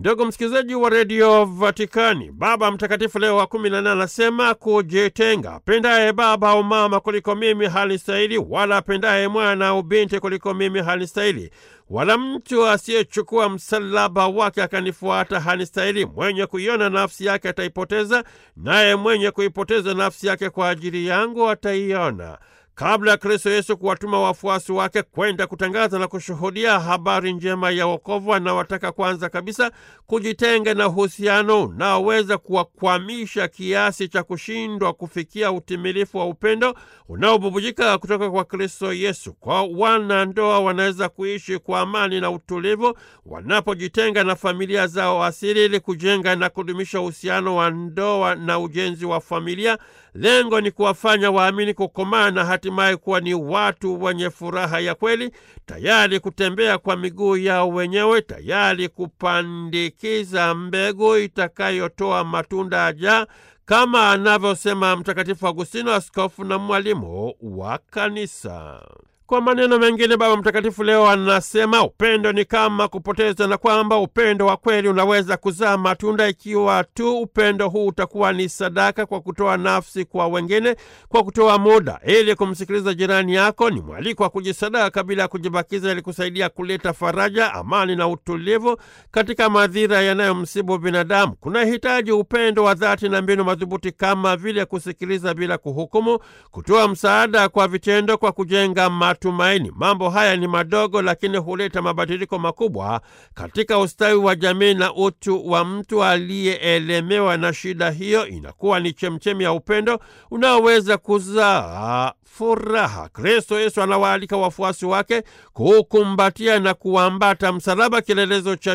Ndugu msikilizaji wa redio Vatikani, Baba Mtakatifu Leo wa kumi na nane anasema kujitenga. Apendaye baba au mama kuliko mimi halistahili, wala apendaye mwana au binti kuliko mimi halistahili, wala mtu asiyechukua msalaba wake akanifuata hanistahili. Mwenye kuiona nafsi yake ataipoteza, naye mwenye kuipoteza nafsi yake kwa ajili yangu ataiona. Kabla ya Kristo Yesu kuwatuma wafuasi wake kwenda kutangaza na kushuhudia habari njema ya wokovu, anawataka kwanza kabisa kujitenga na uhusiano unaoweza kuwakwamisha kiasi cha kushindwa kufikia utimilifu wa upendo unaobubujika kutoka kwa Kristo Yesu. Kwa wanandoa wanaweza kuishi kwa amani na utulivu wanapojitenga na familia zao asili ili kujenga na kudumisha uhusiano wa ndoa na ujenzi wa familia. Lengo ni kuwafanya waamini kukomaa na hatimaye kuwa ni watu wenye furaha ya kweli, tayari kutembea kwa miguu yao wenyewe, tayari kupandikiza mbegu itakayotoa matunda ajaa, kama anavyosema Mtakatifu Agustino, askofu na mwalimu wa Kanisa. Kwa maneno mengine, Baba Mtakatifu leo anasema upendo ni kama kupoteza, na kwamba upendo wa kweli unaweza kuzaa matunda ikiwa tu upendo huu utakuwa ni sadaka kwa kutoa nafsi kwa wengine, kwa kutoa muda ili kumsikiliza jirani yako. Ni mwaliko wa kujisadaka bila ya kujibakiza, ili kusaidia kuleta faraja, amani na utulivu katika madhira yanayomsibu binadamu. Kuna hitaji upendo wa dhati na mbinu madhubuti kama vile kusikiliza bila kuhukumu, kutoa msaada kwa vitendo, kwa kujenga matumaini. Mambo haya ni madogo, lakini huleta mabadiliko makubwa katika ustawi wa jamii na utu wa mtu aliyeelemewa na shida hiyo. Inakuwa ni chemchemi ya upendo unaoweza kuzaa furaha. Kristo Yesu anawaalika wafuasi wake kuukumbatia na kuambata msalaba, kielelezo cha